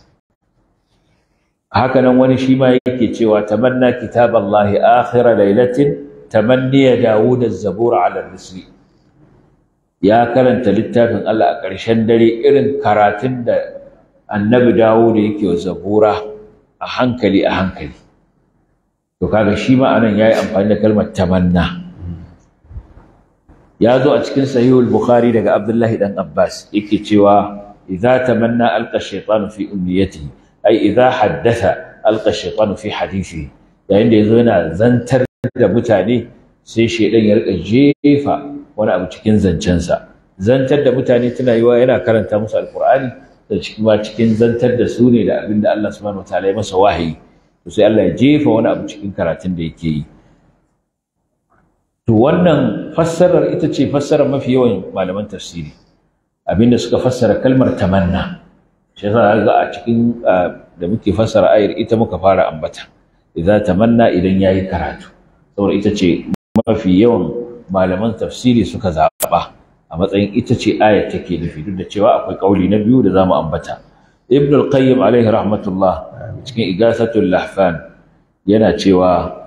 haka nan wani shi ma yake cewa tamanna kitaballahi akhira lailatin tamanniya Dawud az-zabur ala risli ya karanta littafin Allah a ƙarshen dare irin karatun da annabi Dawud yake wa zabura a hankali a hankali to kaga shi ma anan yayi amfani da kalmar tamanna ya zo a cikin sahihul bukhari daga abdullahi dan abbas yake cewa idza tamanna alqa shaytanu fi umniyatihi ai idza haddatha alqa shaytanu fi hadithihi yayin da yazo yana zantar da mutane sai shaydan ya rika jefa wani abu cikin zancensa zantar da mutane tana yiwa yana karanta musu alqur'ani da cikin ma cikin zantar da su ne da abinda Allah subhanahu wataala ya masa wahayi to sai Allah ya jefa wani abu cikin karatun da yake yi to wannan fassarar ita ce fassarar mafi yawan malaman tafsiri abinda suka fassara kalmar tamanna shi yasa ga a cikin da muke fassara ayar ita muka fara ambata idza tamanna idan yayi karatu saboda ita ce mafi yawan malaman tafsiri suka zaba a matsayin ita ce ayar take nufi duk da cewa akwai kauli na biyu da zamu ambata ibn al-qayyim alaihi rahmatullah cikin igasatul lahfan yana cewa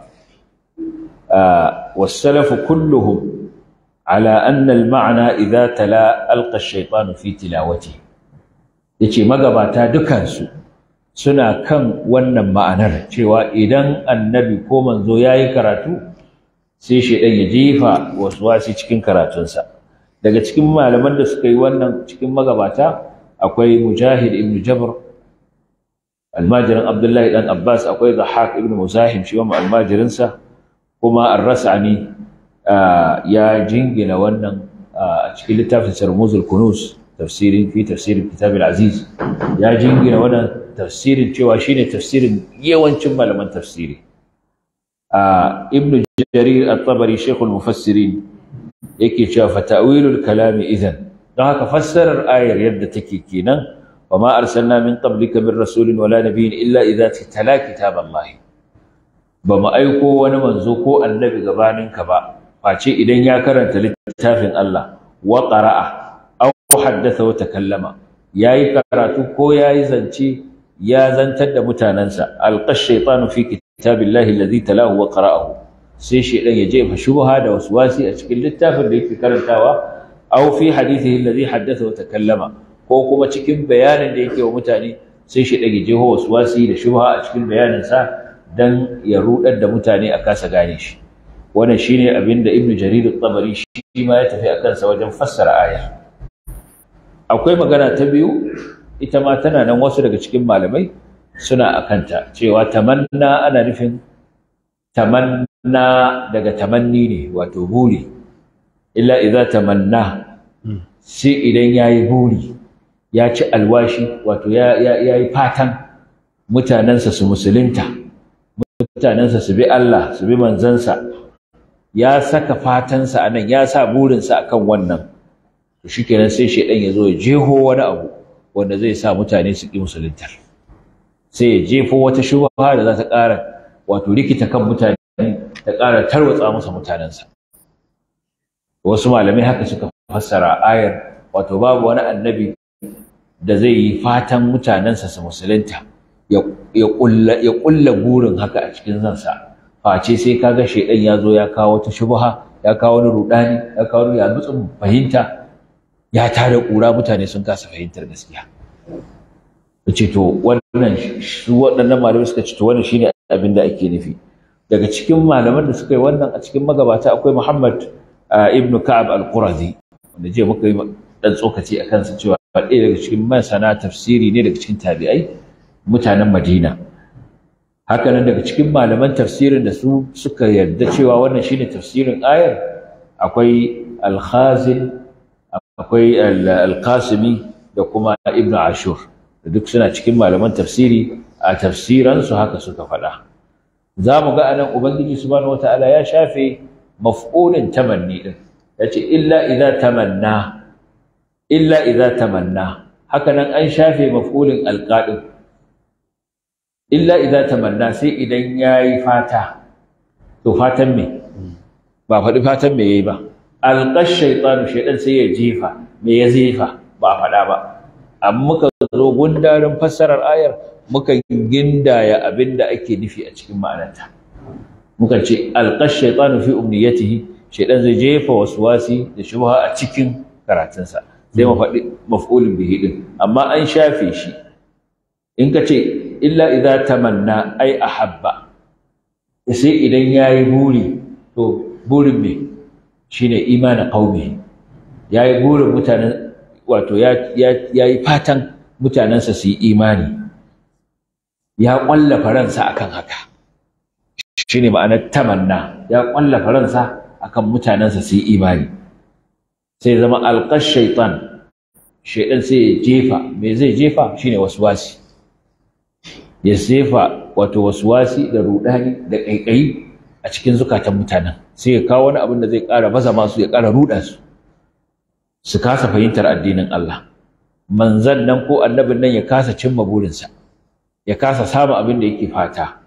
والسلف كلهم على أن المعنى إذا تلا ألقى الشيطان في تلاوته yace magabata dukansu suna kan wannan ma'anar cewa idan annabi ko manzo yayi karatu sai shedan ya jefa waswasi cikin karatunsa daga cikin malaman da suka yi wannan cikin magabata akwai mujahid ibn jabr almajirin abdullahi dan abbas akwai dhahak ibn muzahim shi wa almajirinsa kuma ar-rasani ya jingina wannan a cikin littafin sarmuzul kunus tafsirin fi tafsirin kitab al-aziz ya jingina wannan tafsirin cewa shine tafsirin yawancin malaman tafsiri ibn jarir at-tabari shaykh al-mufassirin yake cewa fa ta'wilul kalami idan don haka fassarar ayar yadda take kenan wa ma arsalna min qablika min rasulin wala nabiyyin illa idza tala kitaballahi ba mu aiko wani manzo ko annabi gabaninka ba face idan ya karanta littafin Allah wa qara'a aw haddatha wa takallama yayi karatu ko yayi zance ya zantar da mutanansa alqash shaytanu fi kitabillahi alladhi talahu wa qara'ahu sai shaydan ya jefa shubha da waswasi a cikin littafin da yake karantawa aw fi hadithihi alladhi haddatha wa takallama ko kuma cikin bayanin da yake wa mutane sai shaydan ya jefa waswasi da shubha a cikin bayaninsa dan ya rudar da mutane a kasa gane shi wannan shine abin da ibnu jarir at-tabari shi ma ya tafi akan sa wajen fassara aya akwai magana ta biyu ita ma tana nan wasu daga cikin malamai suna a kanta cewa tamanna ana nufin tamanna daga tamanni ne wato buri illa idza tamanna sai idan yayi buri ya ci alwashi wato ya yi fatan mutanensa su musulunta mutanensa su bi Allah su bi manzansa ya saka fatansa a nan ya sa burinsa a kan wannan to shi kenan sai shaidan ya zo ya jeho wani abu wanda zai sa mutane su ƙi musuluntar sai ya jefo wata shubha da za ta ƙara wato rikita kan mutane ta ƙara tarwatsa masa mutanensa wasu malamai haka suka fassara ayar wato babu wani annabi da zai yi fatan mutanensa su musulunta ya ƙulla burin haka a cikin zansa face sai kaga shaidan ya zo ya kawo ta shubha ya kawo wani rudani ya kawo wani yabutsun fahimta ya tare ƙura mutane sun kasa fahimtar gaskiya ce to wannan su waɗannan malamai suka ce to wannan shine abin da ake nufi daga cikin malaman da suka yi wannan a cikin magabata akwai Muhammad ibn Ka'ab al-Qurazi wanda je muka yi dan tsokaci a kansa cewa ɗaya daga cikin masana tafsiri ne daga cikin tabi'ai mutanen Madina haka nan daga cikin malaman tafsirin da su suka yarda cewa wannan shine tafsirin ayar akwai al-Khazin akwai al-Qasimi da kuma Ibn Ashur duk suna cikin malaman tafsiri a tafsiransu haka suka faɗa za mu ga anan ubangiji subhanahu wataala ya shafe maf'ulin tamanni din yace illa idza tamanna illa idza tamanna haka nan an shafe maf'ulin alqadin illa idza tamanna sai idan yayi fata to fatan me ba faɗi fatan me yayi ba alqash shaytanu shaytan sai ya jefa me ya jefa ba faɗa ba amma muka zo gundarin fassarar ayar muka gindaya abin da ake nufi a cikin ma'anarta muka ce alqash shaytanu fi umniyatihi shaytan zai jefa waswasi da shubha a cikin karatunsa sai mu faɗi maf'ulun bihi din amma an shafe shi in ka ce illa idza tamanna ai ahabba sai idan yayi buri to burin me shine imanin qaumi yayi burin mutanen wato ya yi fatan mutanensa su yi imani ya ƙwallafa ransa akan haka shi ne ma'anar tamanna ya ƙwallafa ransa akan mutanensa su yi imani sai zama alƙar shaitan shaitan sai ya jefa me zai jefa shine waswasi ya jefa wato waswasi da rudani da ƙaiƙayi a cikin zukatan mutanen sai ya kawo wani abin da zai ƙara baza masu ya ƙara ruɗa su su kasa fahimtar addinin Allah manzan nan ko annabin nan ya kasa cimma burinsa ya kasa samun abin da yake fata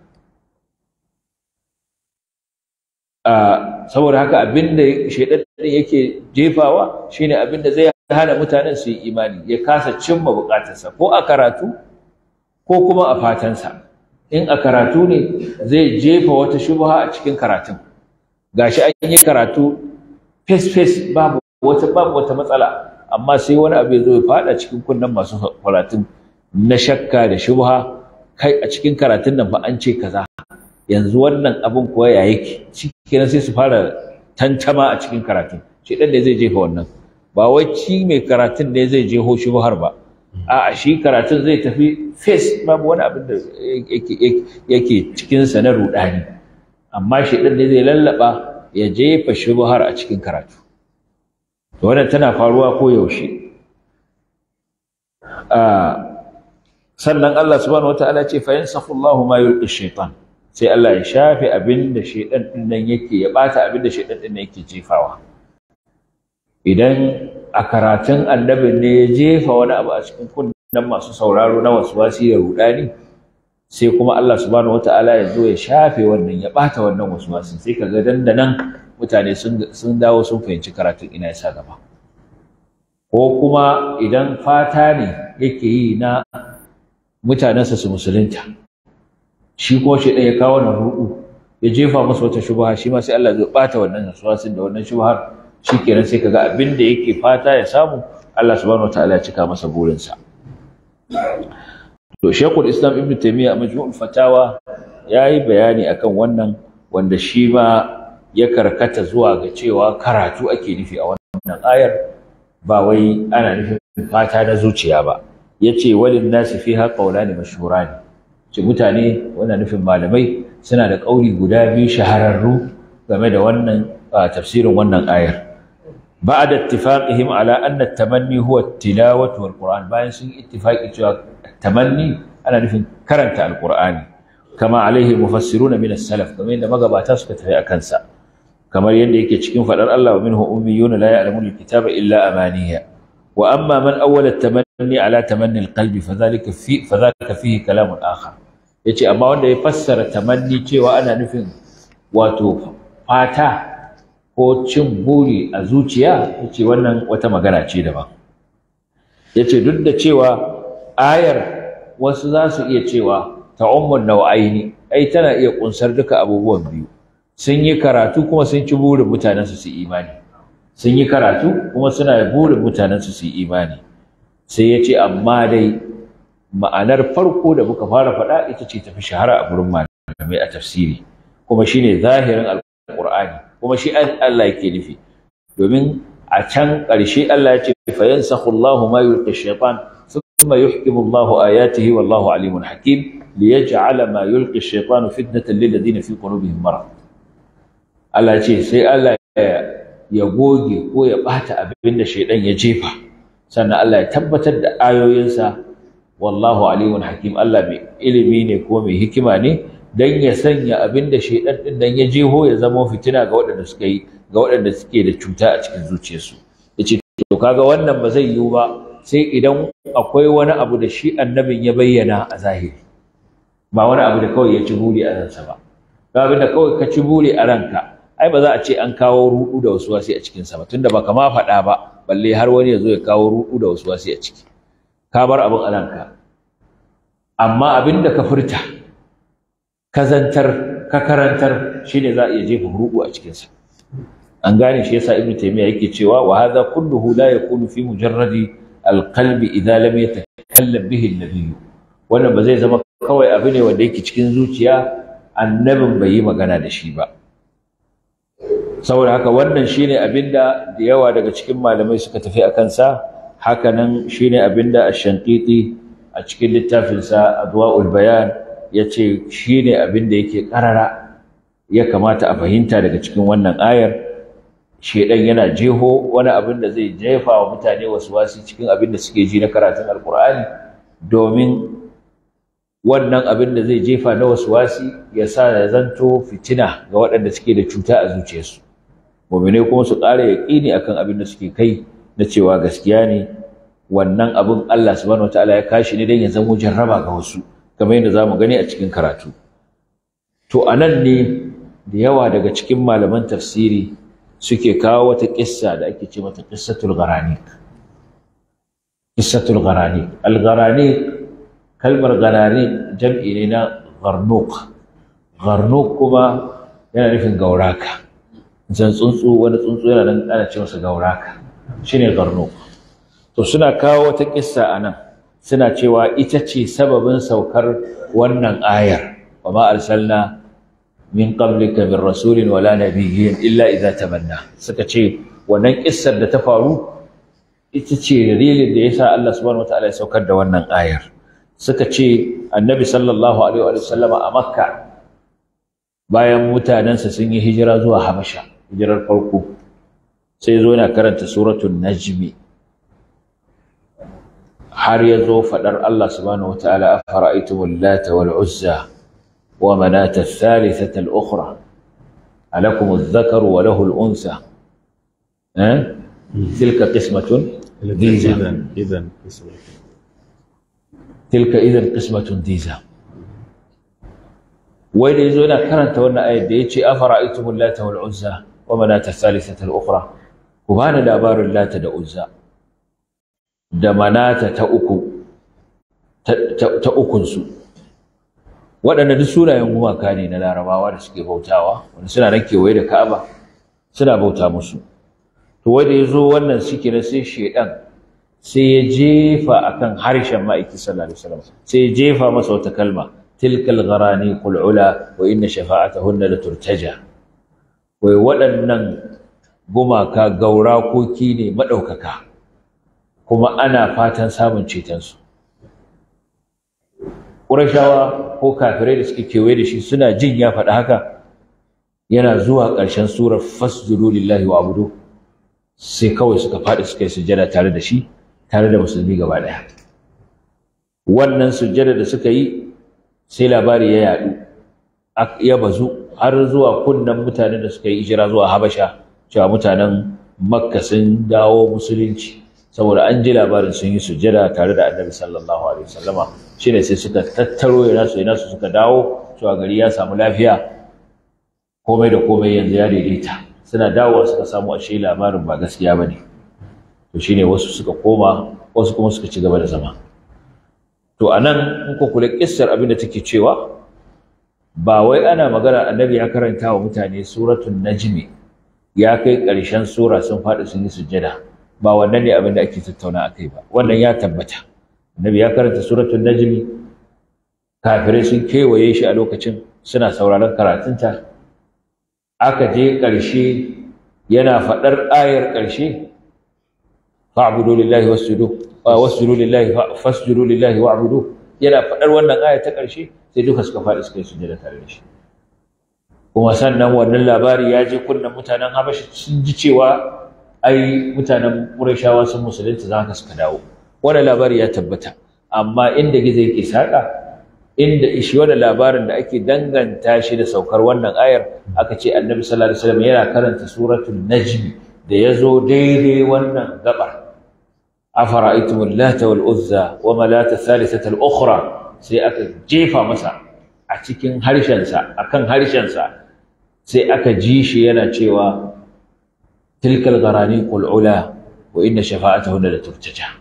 saboda haka abin da shaidan yake jefawa shine abin da zai hana mutanen su yi imani ya kasa cimma bukatarsa ko a karatu ko kuma a fatansa in a karatu ne zai jefa wata shubha a cikin karatun gashi an yi karatu face face babu wata babu wata matsala amma sai wani abu ya zo ya fada cikin kunnen masu karatun na shakka da shubha kai a cikin karatun nan fa an ce kaza yanzu wannan abin kuwa ya yake cikin sai su fara tantama a cikin karatun shi dan da zai jefa wannan ba wai ci mai karatun ne zai jeho shubhar ba a'a shi karatun zai tafi face babu wani abin da yake cikin sa na rudani amma shi dan ne zai lallaba ya jefa shubhar a cikin karatu wannan tana faruwa ko yaushe sannan Allah subhanahu wataala ce fa yansakhu Allahu ma yulqi shaytan sai Allah ya shafe abinda shaytan din nan yake ya bata abinda shaytan din nan yake jefawa idan a karatun annabin ne ya jefa wani abu a cikin kunnen masu sauraro na waswasi da rudani sai kuma Allah subhanahu wataala ya zo ya shafe wannan ya bata wannan waswasin sai kaga dandanan mutane sun dawo sun fahimci karatun ina yasa gaba ko kuma idan fata ne yake yi na mutanensa su musulunta shi ko shi ɗaya ya kawo na ruɗu ya jefa musu wata shubha shi ma sai Allah zai bata wannan nasuwasin da wannan shubhar shikenan sai kaga abin da yake fata ya samu Allah subhanahu wataala ya cika masa burinsa to Sheikhul Islam Ibn Taymiyyah a Majmu'ul Fatawa yayi bayani akan wannan wanda shi ma ya karkata zuwa ga cewa karatu ake nufi a wannan ayar ba wai ana nufin fata na zuciya ba yace walin nasi fiha qawlani mashhurani ce mutane wannan nufin malamai suna da kauli guda biyu shahararru game da wannan tafsirin wannan ayar ba'da ittifaqihim ala anna at-tamanni huwa at-tilawatu wal-Qur'an bayan sun ittifaqi cewa tamanni ana nufin karanta al-Qur'ani kama alaihi mufassiruna min as-salaf kamar yadda magabata suka tafi akan sa kamar yadda yake cikin fadar Allah wa minhu ummiyuna la ya'lamuna al-kitaba illa amaniya wa amma man awwala at-tamanni ala tamanni al-qalbi fadhalika fi fadhalika fihi kalamun akhar yace amma wanda ya fassara tamanni cewa ana nufin wato fata ko cin buri a zuciya yace wannan wata magana ce daban yace duk da cewa ayar wasu za su iya cewa ta'ummun nau'aini ai tana iya kunsar duka abubuwan biyu sun yi karatu kuma sun ci burin mutanen su su imani sun yi karatu kuma suna burin mutanen su su imani sai ya ce amma dai ma'anar farko da muka fara faɗa ita ce tafi shahara a gurin malamai a tafsiri kuma shine zahirin alqur'ani kuma shi Allah yake nufi domin a can ƙarshe Allah ya ce fa yansakhu Allahu ma yulqi shaytan thumma yuhkimu Allahu ayatihi wallahu alimun hakim liyaj'ala ma yulqi shaytanu fitnatan lil ladina fi qulubihim marad Allah ce sai Allah ya goge ko ya bata abin da shaydan ya jefa sannan Allah ya tabbatar da ayoyinsa wallahu alimun hakim Allah mai ilimi ne ko mai hikima ne dan ya sanya abin da shaydan din nan ya jeho ya zama fitina ga waɗanda suka yi ga waɗanda suke da cuta a cikin zuciyarsu yace to kaga wannan ba zai yiwu ba sai idan akwai wani abu da shi annabin ya bayyana a zahiri ba wani abu da kawai ya ci buri a ransa ba ga abin da kawai ka ci buri a ranka ai ba za a ce an kawo rudu da wasu wasi a cikin sa ba tunda ba kama faɗa ba balle har wani ya zo ya kawo rudu da wasu wasi a ciki ka bar abin a ranka amma abin da ka furta ka zantar ka karantar shine za a iya jefa rudu a cikin sa an gane shi yasa ibnu taymiya yake cewa wa hadha kulluhu la yakunu fi mujarradi alqalbi idza lam yatakallam bihi an-nabiy wannan ba zai zama kawai abu ne wanda yake cikin zuciya annabin bai yi magana da shi ba saboda haka wannan shine abinda da yawa daga cikin malamai suka tafi a kansa hakanan shine abinda ash-shanqiti a cikin littafinsa adwa'ul bayan yace shine abinda yake karara ya kamata a fahimta daga cikin wannan ayar shedan yana jeho wani abin da zai jefa wa mutane wasu wasi cikin abin da suke ji na karatun alkur'ani domin wannan abin da zai jefa na wasu wasi ya sa ya zanto fitina ga waɗanda suke da cuta a zuciyarsu mu'mine kuma su ƙara yaƙini akan abin da suke kai na cewa gaskiya ne wannan abin Allah subhanahu wataala ya kashi ne don ya zamo jarraba ga wasu kamar yadda zamu gani a cikin karatu to anan ne da yawa daga cikin malaman tafsiri suke kawo wata kissa da ake ce mata qissatul gharanik qissatul gharanik al gharanik kalmar gharanik jam'i ne na gharnuq gharnuq kuma yana nufin gauraka zan tsuntsu wani tsuntsu yana nan ana ce masa gauraka shine gharnuq to suna kawo wata kissa anan suna cewa ita ce sababin saukar wannan ayar wa ma arsalna min qablika min rasulin wala nabiyyin illa idza tamanna suka ce wannan kissar da ta faru ita ce dalilin da yasa Allah subhanahu wataala ya saukar da wannan ayar suka ce annabi sallallahu alaihi wa sallama a makka bayan mutanensa sun yi hijira zuwa habasha hijirar farko sai zo yana karanta suratul najmi har ya zo faɗar Allah subhanahu wataala afara'aytumul lata wal uzza ومناة الثالثة الأخرى ألكم الذكر وله الأنثى أه؟ تلك قسمة ضيزى إذا تلك إذا قسمة ضيزى وين يزونا كرنت وانا آية ديتي أفرأيتم اللات والعزى ومناة الثالثة الأخرى وبانا دابار اللات دا عزى دا مناة تأكو تأكنسو waɗanda duk sunayen gumaka ne na larabawa da suke bautawa wanda suna nan kewaye da ka'aba suna bauta musu to wanda ya zo wannan suke na sai shaidan sai ya jefa akan harshen ma'aiki sallallahu alaihi wasallam sai ya jefa masa wata kalma tilkal gharani qul ula wa inna shafa'atahunna la turtaja wai waɗannan gumaka gaurakoki ne madaukaka kuma ana fatan samun cetonsu ƙurashawa ko kafirai da suke kewaye da shi suna jin ya faɗi haka yana zuwa ƙarshen surar fasjudu lillahi wa abudu sai kawai suka faɗi suka yi sujjada tare da shi tare da musulmi gaba ɗaya wannan sujjada da suka yi sai labari ya yaɗu ya bazu har zuwa kunnen mutanen da suka yi hijira zuwa habasha cewa mutanen makka sun dawo musulunci saboda an ji labarin sun yi sujjada tare da annabi sallallahu alaihi wasallama shine sai suka tattaro ya nasu ya nasu suka dawo cewa gari ya samu lafiya komai da komai yanzu ya daidaita suna dawowa suka samu ashe labarin ba gaskiya bane to shine wasu suka koma wasu kuma suka ci gaba da zama to anan in ku kula kissar abin da take cewa ba wai ana magana annabi ya karanta wa mutane suratul najmi ya kai ƙarshen sura sun faɗi sun yi sujjada ba wannan ne abin da ake tattauna akai ba wannan ya tabbata annabi ya karanta suratul najmi kafirai sun kewaye shi a lokacin suna sauraron karatunta aka je ƙarshe yana faɗar ayar ƙarshe fa'budu lillahi wasjudu wasjudu lillahi fasjudu lillahi wa'budu yana faɗar wannan aya ta ƙarshe sai duka suka faɗi suka yi sujjada tare da shi kuma sannan wannan labari ya je kunnen mutanen Habashi sun ji cewa ai mutanen Qurayshawa sun musulunta za ka suka dawo wannan labari ya tabbata amma inda gizo yake saka inda ishi wannan labarin da ake danganta shi da saukar wannan ayar aka ce Annabi sallallahu alaihi wasallam yana karanta suratul najm da yazo daidai wannan gabar afara'aytumul lata wal uzza wa malata thalithata al ukhra sai aka jefa masa a cikin harshensa akan harshensa sai aka ji shi yana cewa tilkal gharani qul ula wa inna shafa'atahunna la turtaja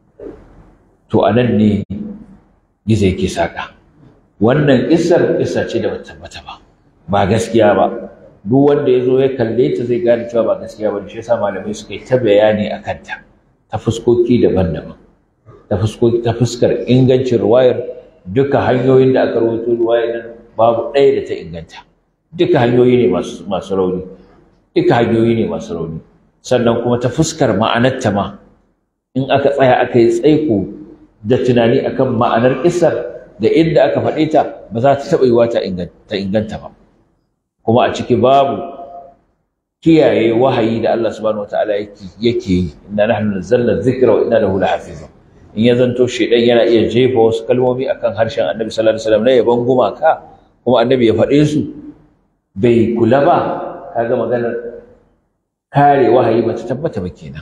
to anan ne gizo yake saka wannan kissar kissa ce da bata tabbata ba ba gaskiya ba duk wanda yazo ya kalle ta zai gane cewa ba gaskiya ba shi yasa malamai suka yi ta bayani akan ta ta fuskoki daban-daban ta fuskoki ta fuskar ingancin ruwayar duka hanyoyin da aka rawaito ruwayar nan babu ɗaya da ta inganta duka hanyoyi ne masu rauni duka hanyoyi ne masu rauni sannan kuma ta fuskar ma'anarta ma in aka tsaya aka yi tsaiko da tunani akan ma'anar kissar da inda aka faɗe ta ba za ta taɓa yiwa ta inganta ba kuma a ciki babu kiyaye wahayi da Allah subhanahu wataala yake yi inna nahnu nazzalna dhikra wa inna lahu lahafizun in ya zanto shedan yana iya jefa wasu kalmomi akan harshen Annabi sallallahu alaihi wasallam na yaban gumaka kuma Annabi ya faɗe su bai kula ba kaga maganar kare wahayi ba ta tabbata ba kenan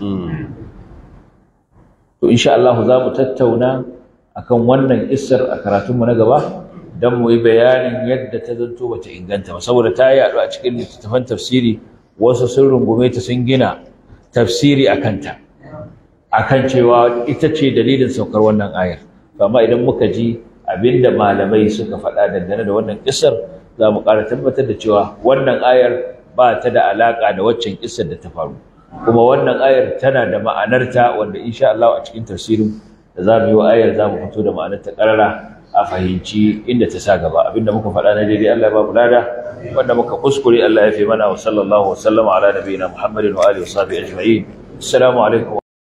to insha Allah za mu tattauna akan wannan kissar a karatunmu na gaba don mu yi bayanin yadda ta zanto bata inganta ba saboda ta yaɗu a cikin littattafan tafsiri wasu sun rungume ta sun gina tafsiri a kanta akan cewa ita ce dalilin saukar wannan ayar amma idan muka ji abinda malamai suka faɗa dangane da wannan kissar za mu ƙara tabbatar da cewa wannan ayar ba ta da alaƙa da waccan kissar da ta faru kuma wannan ayar tana da ma'anarta wanda insha Allah a cikin tafsirin da za mu yi wa ayar za mu fito da ma'anarta ƙarara a fahimci inda ta sa gaba abinda muka faɗa na daidai Allah ya ba mu lada wanda muka kuskure Allah ya fi mana wa sallallahu wa sallama ala nabiyina Muhammadin wa alihi wa sahbihi ajma'in assalamu alaikum